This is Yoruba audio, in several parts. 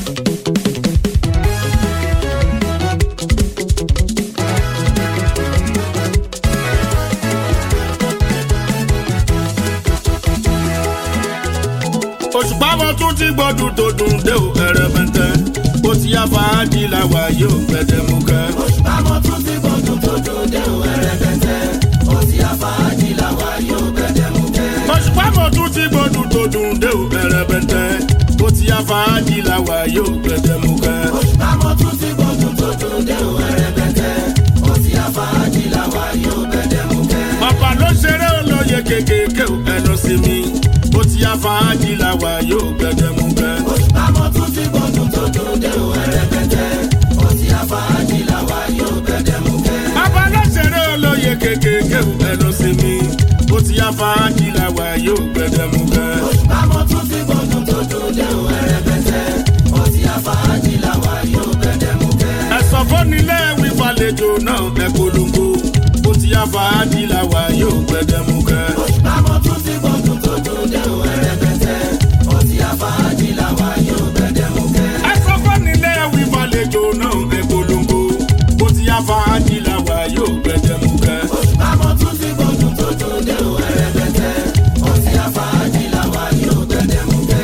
òṣùpá wọn tún ti gbọdún tó dùn dé o ẹrẹbẹntẹ ó ti yá fàájì làwà yóò gbẹdẹmukẹ. òṣùpá wọn tún ti gbọdún tó dùn dé o ẹrẹbẹntẹ ó ti yá fàájì làwà yóò gbẹdẹmukẹ. òṣùpá wọn tún ti gbọdún tó dùn dé o ẹrẹbẹntẹ ó ti yá fàájì làwà yóò gbẹdẹmukẹ. òṣùpá wọn tún ti gbọdún tó dùn dé o ẹrẹbẹntẹ ó ti yá fàájì làwà yóò gbẹdẹmukẹ. ọ̀pá ló ṣeré olóye kékèké o ẹnu sí mi ó ti yá fàájì làwà yóò gbẹdẹmukẹ. òṣùpá wọn tún ti gbọdún tó dùn dé o ẹrẹbẹntẹ ó ti yá fàájì làwà yóò gbẹdẹmukẹ. ọ̀pá ló ṣeré olóye kékèké o ẹnu sí mi ó ti yá fàájì làwà yóò gbẹdẹmukẹ. òṣùpá wọn tún ti gbọdún tó dùn dé o ẹrẹbẹntẹ ó ti yá fàájì làwà yóò gbẹdẹmukẹ. ẹ̀sọ́ fọ́nilé wí falẹ̀jọ náà ẹ̀ polongo ó ti yá fàájì làwà yóò gbẹdẹmukẹ. òṣùpá wọn tún ti gbọdún tó dùn dé o ẹrẹbẹntẹ ó ti yá fàájì làwà yóò gbẹdẹmukẹ. ẹ̀sọ́ fọ́nilé wí falẹ̀jọ náà ẹ̀ polongo ó ti yá fàájì làwà yóò gbẹdẹmukẹ. òṣùpá wọn tún ti gbọdún tó dùn dé o ẹrẹbẹntẹ ó ti yá fàájì làwà yóò gbẹdẹmukẹ.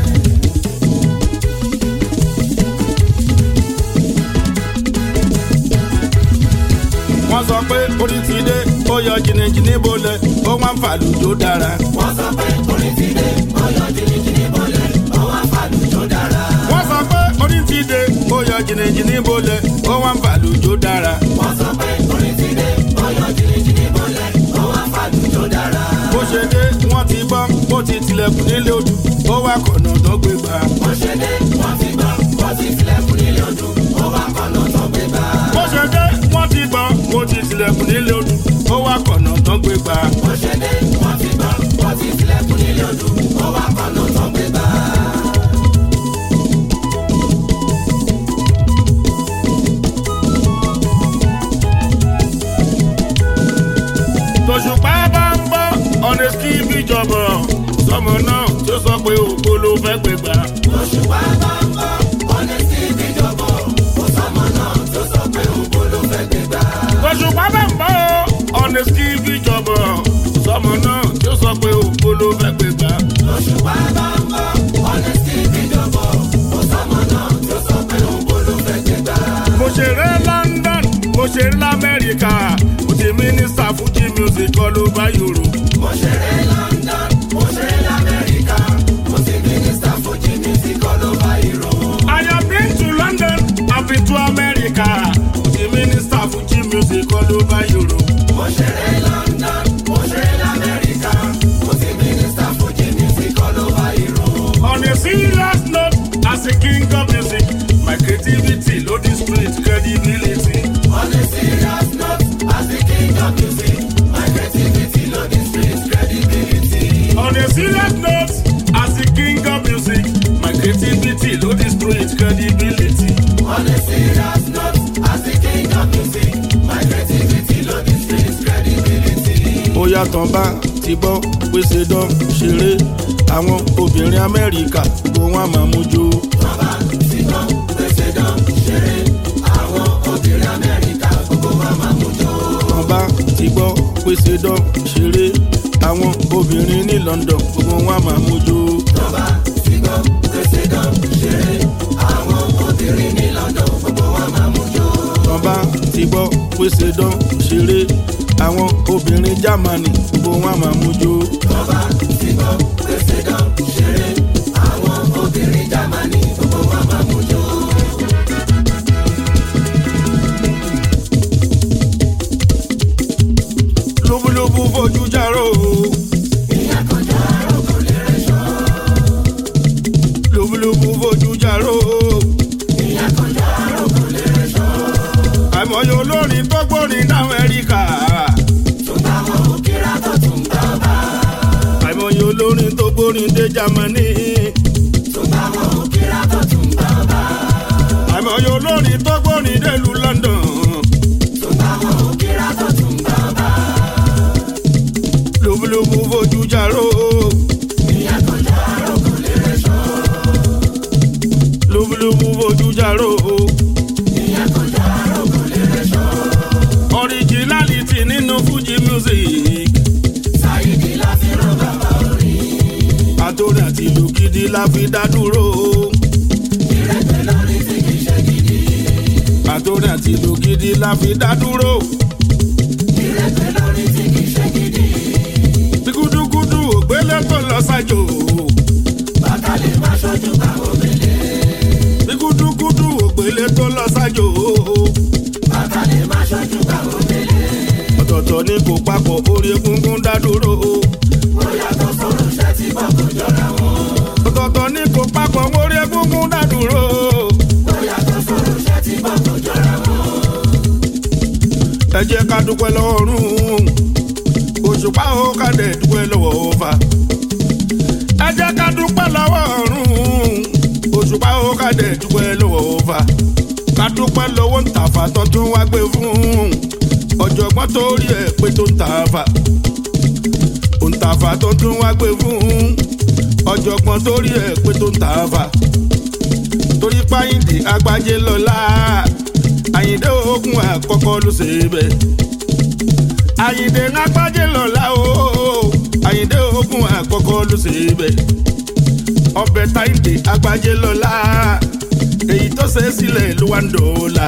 wọ́n sọ pé orí ti dé ó yọ jìnnìjìnnì bolẹ̀ ó wá ń fàlùjọ dára. wọ́n sọ pé orin ti dé ọyọ jìnnìjìnnì bọ́lẹ̀ ọwọ́ àfàlùjọ dára. wọ́n sọ pé orí ti dé ó yọ jìnnìjìnnì bolẹ̀ ó wá ń fàlùjọ dára. wọ́n sọ pé orin ti dé ọyọ jìnnìjìnnì bọ́lẹ̀ ọwọ́ àfàlùjọ dára. bó ṣe dé wọ́n ti bọ́ bó ti tilẹ̀kùn nílé odò ó wá kọ̀nà tó gbé gbà. wọ́n ṣe dé wọ́n ti gbọ́ wọ́n ti tilẹ̀kùn nílé ọdún ó wá kọ́nà tó gbé bá. bó ṣe dé wọ́n ti gbọ́ bó ti tilẹ̀kùn nílé odò ó wá kọ̀nà tó gbé gbà. wọ́n ṣe dé wọ́n ti gbọ́ wọ́n ti tilẹ̀kùn nílé ọdún ó wá kọ́nà tó gbé bá. tòṣùpá bá ń bọ́ ọ̀nà ski bí jọ̀bọ̀ sọmọ náà tí ó sọ pé òkú ló fẹ́ gbé gbà. òṣùpá bá ń bọ̀ ọ̀nẹ́sì ìdíjọ́bọ̀ kò sọ́mọ náà tó sọ pé òun ló fẹ́ gbé gbà. tòṣùpá bá ń bọ́ ọ̀nà ski bí jọ̀bọ̀ sọmọ náà tí ó sọ pé òkú ló fẹ́ gbé gbà. òṣùpá bá ń bọ̀ ọ̀nẹ́sì ìdíjọ́bọ̀ kò sọ́mọ náà tó sọ pé òun ló fẹ́ gbé gbà. mo ṣeré london mo ṣeré lamẹ́ríkà mo ti mínísítà fújì music kọ́ ló bá yòrò. mo ṣeré London mo ṣeré lamẹ́ríkà mo ti mínísítà fújì music all over Europe. I have been to London, I've been to America. The minister Fuji music all over Europe. mo ṣeré London mo ṣeré lamẹ́ríkà mo ti mínísítà fújì music all over Europe. On a serious note, as a king of music, my creativity, load the street credibility. On a serious note, as the king of music, my creativity loading streets credibility. On a serious note, as a king of music, my creativity, load the street credibility. On a serious note, as the king of music, my creativity loading streets credibility. Ó yàtọ̀ bá ti bọ́ pèsè dán ṣeré àwọn obìnrin Amẹ́ríkà kó wọn máa mú jó. Bàbá ti gbọ́ pèsè dán ṣeré, àwọn obìnrin Amẹ́ríkà gbogbo wa máa mú jó. Wọ́n bá ti gbọ́ pèsè dán ṣeré àwọn obìnrin ní London gbogbo wọn máa mú jó. Bàbá ti gbọ́ pèsè dán ṣeré, àwọn obìnrin ní London gbogbo wa máa mú jó. Wọ́n bá ti gbọ́ pèsè dán ṣeré àwọn obìnrin Germany gbogbo wọn máa mú jó. Bàbá ti gbọ́ pèsè dán ṣeré, àwọn obìnrin Jámánì gbogbo wa máa mú jó. lóbúlóbú fojú járó Ìyá kan já àròkọ lè rẹ̀ ṣọ́. lóbúlóbú fojú járó Ìyá kan já àròkọ lè rẹ̀ ṣọ́. àìmọye olórin tó gbórin ní Amẹ́ríkà Tún bá wọn ò kíra tó tún bá bá. àìmọye olórin tó gbórin dé Germany Tún bá wọn ò kíra tó tún bá bá. àìmọye olórin tó gbórin délùú London Tún bá wọn ò kíra tó tún bá bá. lóbúlóbú fojú járó Ìyá kan já àròkọ lè rẹ̀ ṣọ́. lúbúlúbú fojú járó. originality nínú fuji music. àtòrí àti ìlú gidi la fi dá dúró. àtòrí àti ìlú gidi la fi dá dúró. bí gúdúgúdú ògbélé tó lọ sájò. bí gúdúgúdú ògbélé tó lọ sájò. ọ̀tọ̀ọ̀tọ̀ ni kò papọ̀ orí egungun dá dúró. ọ̀tọ̀ọ̀tọ̀ ni kò papọ̀ orí egungun dá dúró. ẹ jẹ́ ká dúpẹ́ lọ́wọ́ ọ̀run òṣùpá ó ká dẹ̀ dúpẹ́ lọ́wọ́ ọ̀fà. ẹ jẹ́ ká dúpẹ́ lọ́wọ́ ọ̀run òṣùpá ó ká dẹ̀ dúpẹ́ lọ́wọ́ ọ̀fà. ká dúpẹ́ lọ́wọ́ ń tàfà tó tún wá gbé fún ọ̀jọ̀gbọ́n tó rí ẹ̀ pé tó ń tàfà. ń tàfà tó tún wá gbé fún ọ̀jọ̀gbọ́n tó rí ẹ̀ pé tó ń tàfà. torí páyìndé agbájé lọ́la àyìndé ogun àkọ́kọ́ ló ṣe bẹ́ẹ̀. àyìndé agbájé lọ́la o àyìndé ogun àkọ́kọ́ ló ṣe bẹ́ẹ̀. ọbẹ̀ táyìndé agbájé lọ́la èyí tó ṣe sílẹ̀ ló wá ń dọ̀ọ́la.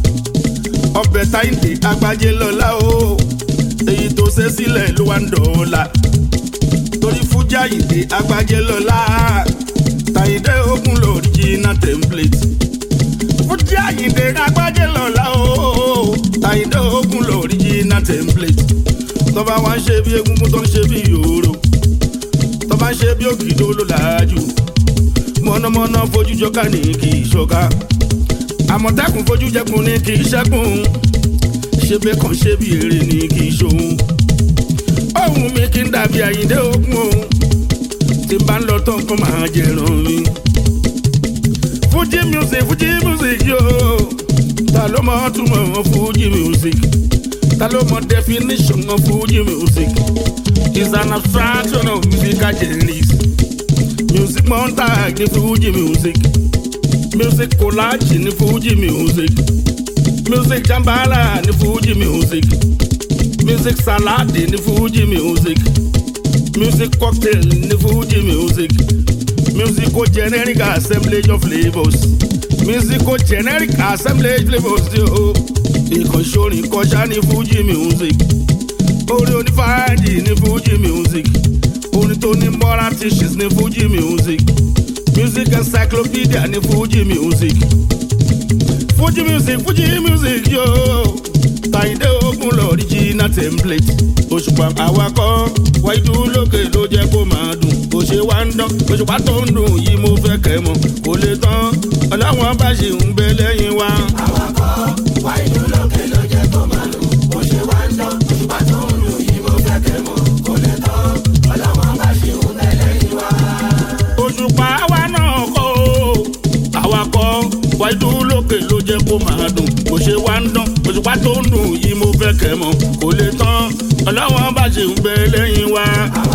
ọbẹ̀ táyìndé agbájé lọ́la o èyí tó ṣe sílẹ̀ ló wá ń dọ̀ọ́la. torí fújì àyìndé agbájé lọ́la táyìndé ogun lóríjìnà template fújì àyìndé agbájé lọ́la o àyìndé ogun lóríjìnà template tọ́ba wa ń ṣe bí egungun tó ń ṣe bí yòòrò tọ́ba ń ṣe bí òkìdó ló làájú mọ̀nàmọ́ná fojú jọká ní kì í ṣọ̀ká àmọ̀tẹ́kùn fojú jẹkùn ní kì í ṣẹ́kùn ṣe bẹ́ẹ̀ kàn ṣe bí èrè ní kì í ṣòun ohun mi kì í dàbí àyìndé ogun o tí n bá ń lọ tán kó máa jẹran mi fuji music fuji music yo ta ló mọ túmọ̀ fuji music ta ló mọ definition of fuji music is an abstraction of musical genres music montage ní fuji music music collage ní fuji music music jambala ní fuji music music salad ní fuji music music cocktail ní fuji music musical generic assemblage of flavours musical generic assemblage flavours yo ìkànṣorin kọjá ní fuji music orin onífàájì ní fuji music orin tó ní moral teachings ní fuji music music encyclopedia ní fuji music fuji music fuji music yo tàyídé ogun lọ original template òṣùpá awakọ̀ wáyé lókè ló jẹ́ kó máa dùn bó ṣe wá ń dán òṣùpá tó ń dùn yìí mo fẹ́ kẹ́ mọ̀ kò lè tán ọlọ́wọ́n bá ṣe ń bẹ lẹ́yìn wa. òṣùpá wa náà kọ́ o awakọ̀ wáyé lókè ló jẹ́ kó máa dùn bó ṣe wá ń dán òṣùpá tó ń dùn yìí mo fẹ́ kẹ́ mọ̀ kò lè tán ọlọ́wọ́n bá ṣe ń bẹ lẹ́yìn wa.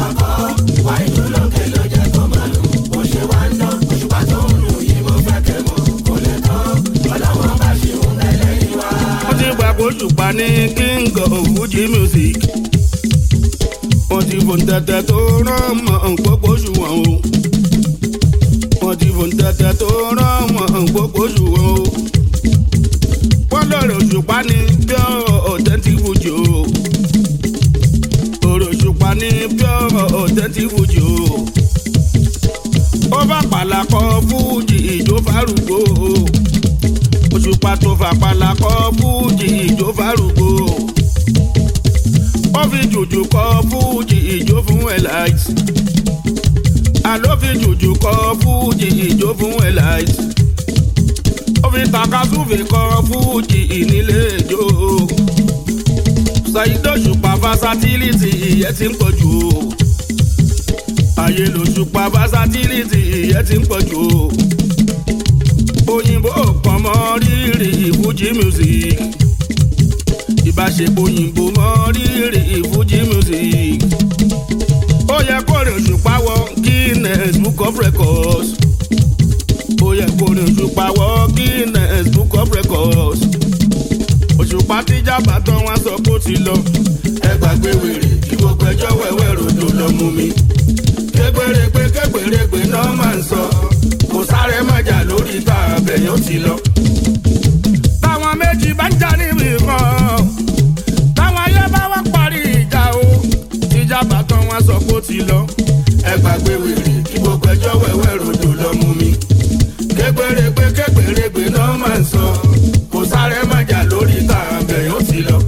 wọ́n ti gbà kó ṣùpá ní king of fuji music. wọ́n ti fò ń tẹ́tẹ́ tó rán mọ́ gbogbo ṣùwọ̀n o. wọ́n ti fò ń tẹ́tẹ́ tó rán mọ́ gbogbo ṣùwọ̀n o. wọ́n lọ́rọ̀ ṣùpá ní pure authentic fuji o. ọ̀rọ̀ ṣùpá ní pure authentic fuji o. ó bá pàlàkọ́ fújì ìjó fárúgbó o òṣùpá tó fàpàlà kọ́ fújì ìjó fárúgbó. ó fi jùjù kọ́ fújì ìjó fún elite. àló fi jùjù kọ́ fújì ìjó fún elite. ó fi takasúfè kọ́ fújì ìnílé ìjó. ṣàyídó ṣùpá versatility ìyẹn ti ń pọ̀ jù o. ayé lòṣùpá versatility ìyẹn ti ń pọ̀ jù o òyìnbó kan mọ rírì ìfújì music ìbáṣepọ̀ òyìnbó mọ rírì ìfújì music ó yẹ kó rìn òṣùpá wọ guinness book of records ó yẹ kó orin òṣùpá wọ guinness book of records òṣùpá tíjà bàtàn wọn sọ pé ó ti lọ ẹ gbàgbé wèrè kí gbogbo ẹjọ́ wẹ́wẹ́ ròdò lọ mú mi kégbèrègbè kégbèrègbè náà máa ń sọ kò sáré mọ́jà lórí tá àbẹ̀yàn ti lọ. táwọn méjì bá ń jà níbi kan táwọn ayé bá wá parí ìjà o tíjà bàtàn wọn sọ pé ó ti lọ ẹ gbàgbé wèrè kí gbogbo ẹjọ́ wẹ́wẹ́ ròdò lọ mú mi kégbèrègbè kégbèrègbè náà máa ń sọ kò sáré mọ́jà lórí tá àbẹ̀yàn ti lọ.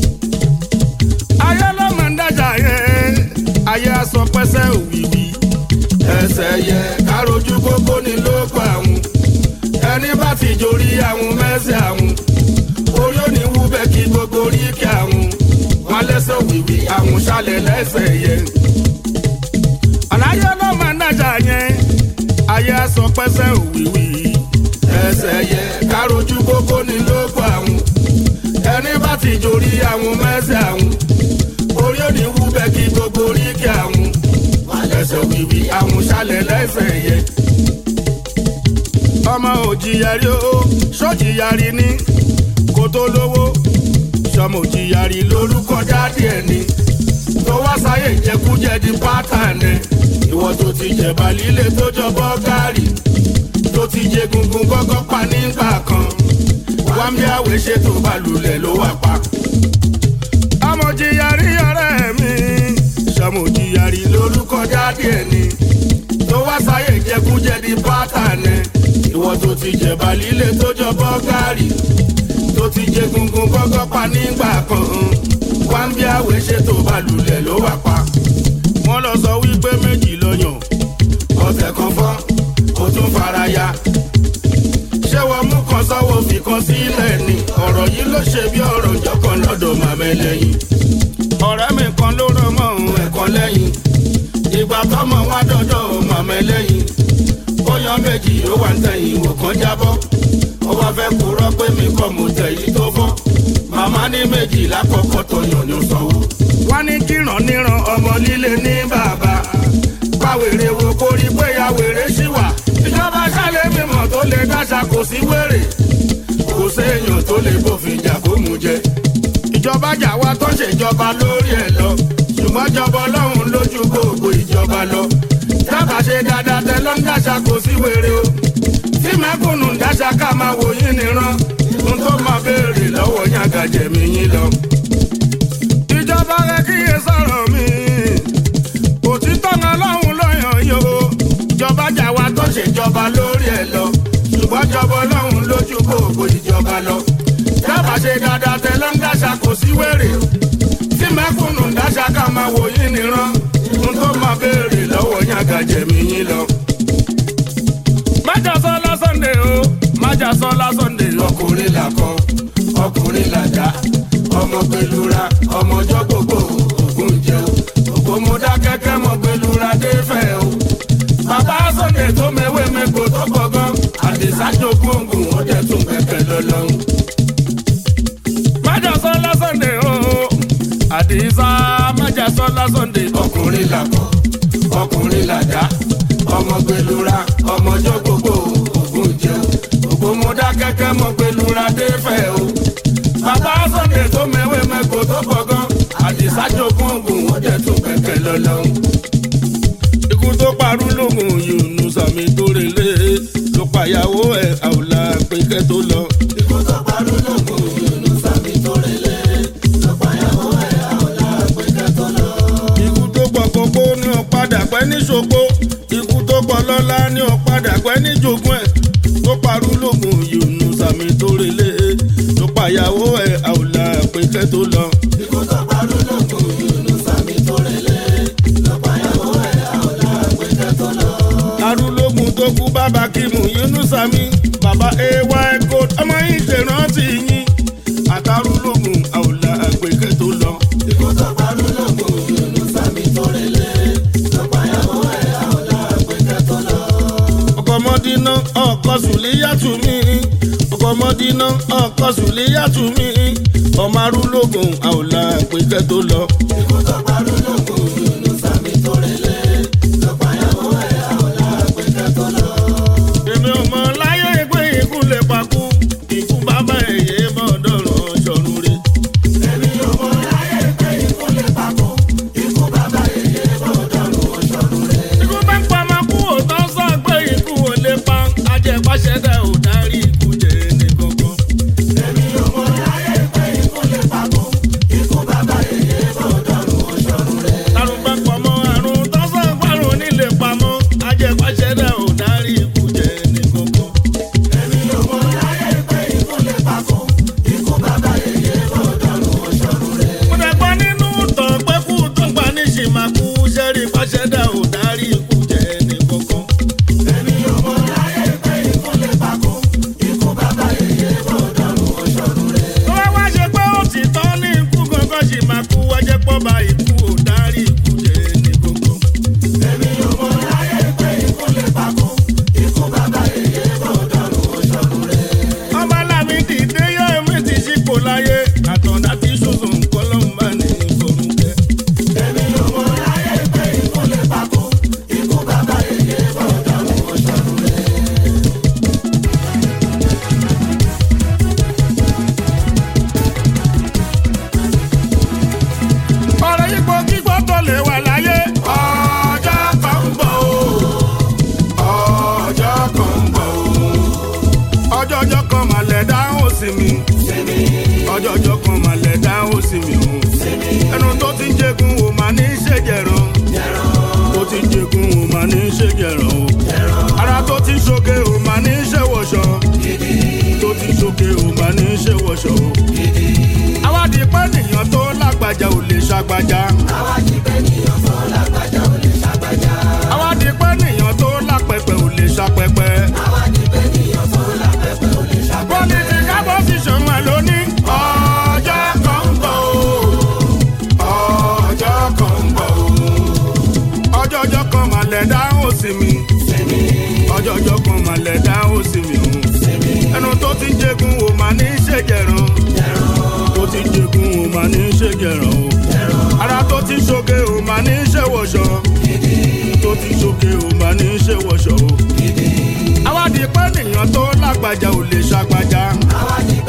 ayé ló máa ń dájà yẹn ayé aṣọ pẹ́sẹ́ òwìwí ẹsẹ̀ yẹ károjú kókó ní lóko àwọn ẹni bá ti jorí àwọn mẹ́sẹ̀ àwọn orí ò ní wú bẹ́ẹ̀ kí gbogbo orí kí àwọn wọn lẹ́sẹ̀ òwìwí àwọn ṣàlẹ̀ lẹ́sẹ̀ yẹ. àlàyé ló máa ń dájà yẹn ayé aṣọ pẹ́sẹ́ òwìwí ẹsẹ̀ yẹ károjú kókó ní lóko àwọn ẹni bá ti jorí àwọn mẹ́sẹ̀ àwọn orí ò ní wú bẹ́ẹ̀ kí gbogbo orí kí àwọn lẹ́sẹ̀ wíwí àwọn ṣálẹ̀ lẹ́sẹ̀ yẹ. ọmọ òjìyàrí o sójìyàrí ní kó tó lówó sọmọ òjìyàrí lórúkọ jáde ẹ̀ ni tó wá sáyé ìjẹkújẹ di pátánẹ ìwọ tó ti jẹ̀bà líle tó jọ bọ́gárì tó ti jẹ gungun gọ́gọ́ pa nígbà kan wámi àwẹ̀ ṣètò balùlẹ̀ ló wà pa. ọmọ òjìyàrí ọ̀rẹ́ mi sọmọjìyàrí lórúkọ jáde ẹni tó wá sáyé jẹkújẹ di pátánẹ ìwọ tó ti jẹba líle tó jọ bọ́gárì tó ti jẹ gungun gọ́gọ́ pa nígbà kan wá ń bí àwẹ̀ ṣètò balùlẹ̀ ló wà pa. wọ́n lọ sọ wípé méjì lọ́yàn ọ̀sẹ̀ kan fọ́ ó tún fara ya ṣé wọ́n mú kan sọ́wọ́ fi kan sílẹ̀ ni ọ̀rọ̀ yìí ló ṣe bí ọ̀rọ̀ ìjọkan lọ́dọ̀ màmẹ́lẹ́yìn ọ̀rẹ́ mi kan ló rán mọ́ òun ẹ̀kan lẹ́yìn ìgbà tọ́mọ wá dọ́dọ̀ màmá ẹlẹ́yìn ó yan méjì ó wà ń tẹ̀yìn wò kán jábọ́ ó wá fẹ́ kúrọ́ pé mi kọ́ mo tẹ̀yìn tó fọ́ màmá ní méjì lákọ̀ọ́kọ́ tó yàn ní sanwó. wọ́n ní kíran níran ọmọ líle ní bàbá pàwèrè wo kó rí pé ya wèrè ṣì wà ìjọba ṣálẹ̀ mímọ̀ tó lè dáṣà kò sí wèrè kò séèyàn tó lè bófin jà kó mú jẹ ìjọba jà wá tó ń ṣèjọba lórí ẹ̀ lọ ṣùgbọ́n jọba ọlọ́run lójú gbogbo ìjọba lọ dábàá ṣe dáadáa tẹ ló ń dáṣà kò sí wèrè o tí mẹ́kùnù ń dáṣà ká máa wò yín nìran ohun tó máa béèrè lọ́wọ́ yín àgàjẹ̀mí yín lọ. ìjọba rẹ kíyè sọ̀rọ̀ mi òtítọ́ ń ọlọ́run lọ́yàn yìí o ìjọba jà wá tó ń ṣèjọba lórí ẹ̀ lọ ṣùgbọ́n jọba ọlọ́run lójú gbogbo ìjọba lọ dábàá ṣe dáadáa tẹ ló ń dáṣà kò sí wèrè tí mẹ́kùnù ń dáṣà ká máa wò yín nìran ohun tó máa béèrè lọ́wọ́ yín àgàjẹ̀mí yín lọ. májà sọ lásàndé o májà sọ lásàndé ọkùnrin làkọ ọkùnrin làjà ọmọ gbẹlura ọmọjọ gbogbo ògùn jẹun ògbómọdá kẹkẹ mọ gbẹlura dé fẹ o. bàbá sọ̀dẹ̀ tó mẹ́wé mẹ́kọ̀ọ́ tó gbọ̀ngàn àdìsájò gbòǹgùn ó dẹ̀ tún kẹ̀kẹ́ lọ́lọ́run májàsọ́lá sunday o àdìsá májàsọ́lá sunday ọkùnrin làkọ ọkùnrin làdá ọmọ gbẹlura ọmọjọ gbogbo ògùn jẹun ògbómọdá kẹkẹ mọ gbẹlura dé fẹ o bàbá sunday tó mẹwé mẹkọ tó gbọgán àdìsá jogún ògùn ó dẹ tún kẹkẹ lọlọrun. ikú tó parú lóhùn yòónù sàmì tó relé ló pàyàwó ẹ àwòlà pékẹ tó lọ. ikú tó parú lóhùn yòónù sàmì tó relé ló pàyàwó ẹ àwòlà pékẹ tó lọ. ikú tó pọ̀ kókó ní ọ̀padà pẹ́ ní ṣògbó ikú tó pọ̀ lọ́lá ní ọ̀padà pẹ́ ní jogún ẹ̀ tó parú lóhùn yòónù sàmì tó relé ló pàyàwó ẹ àwòlà pékẹ tó lọ. ikú tó parú lóhùn yòónù sàmì tó relé ló pàyàwó ẹ àwòlà pékẹ tó lọ arúlógún tó kú bàbá kìmù yunusa mi bàbá ay gold ọmọ yìí ṣèrántí yín àtàrúlógún àwòlà àgbèkẹ tó lọ. ikú tó pa arúlógún yunusa mi tó relé lọ́pàáyàwó ẹ̀ àwòlà àgbèkẹ tó lọ. ọkọ̀ mọ́dínà ọkọ̀ sùlíyàtú mi ọkọ̀ mọ́dínà ọkọ̀ sùlíyàtú mi ọmọ arúlógún àwòlà àgbèkẹ tó lọ. ikú tó pa arúlógún yunusa mi tó relé lọ́pàáyàwó ẹ̀ àwòlà àgbèkẹ tó lọ. èmi ò mọ láyé kan mà lẹ̀ dáhùn sí mi ọjọ́jọ́ kan mà lẹ̀ dáhùn sí mi o ẹnu tó ti ń jẹgun o mà ní í ṣe jẹ̀rán tó ti ń jẹgun o mà ní í ṣe jẹ̀rán o ara tó ti ń ṣoge o mà ní í ṣe wọ̀ṣọ tó ti ń ṣoge o mà ní í ṣe wọ̀ṣọ o àwádìí pẹ́ nìyàn tó lágbájá ò lè ṣàgbájá. àwádìí pẹ́ nìyàn tó lápẹpẹ ò lè ṣàpẹpẹ. political position wà lónìí. ọjọ́ kan ń bọ̀ o ọjọ́ kan ń bọ̀ o ọjọ́jọ́ kan mà lẹ̀ dáhùn sí mi ọjọ́jọ́ kan mà lẹ̀ dáhùn sí mi o ẹnu tó ti ń jẹgun o mà ní í ṣe jẹ̀rán tó ti ń jẹgun o mà ní í ṣe jẹ̀rán o ara tó ti ń ṣoge o mà ní í ṣe wọ̀ṣọ tó ti ń ṣoge o mà ní í ṣe wọ̀ṣọ o àwádìí pẹ́ nìyàn tó lágbájá ò lè ṣàgbájá. àwádìí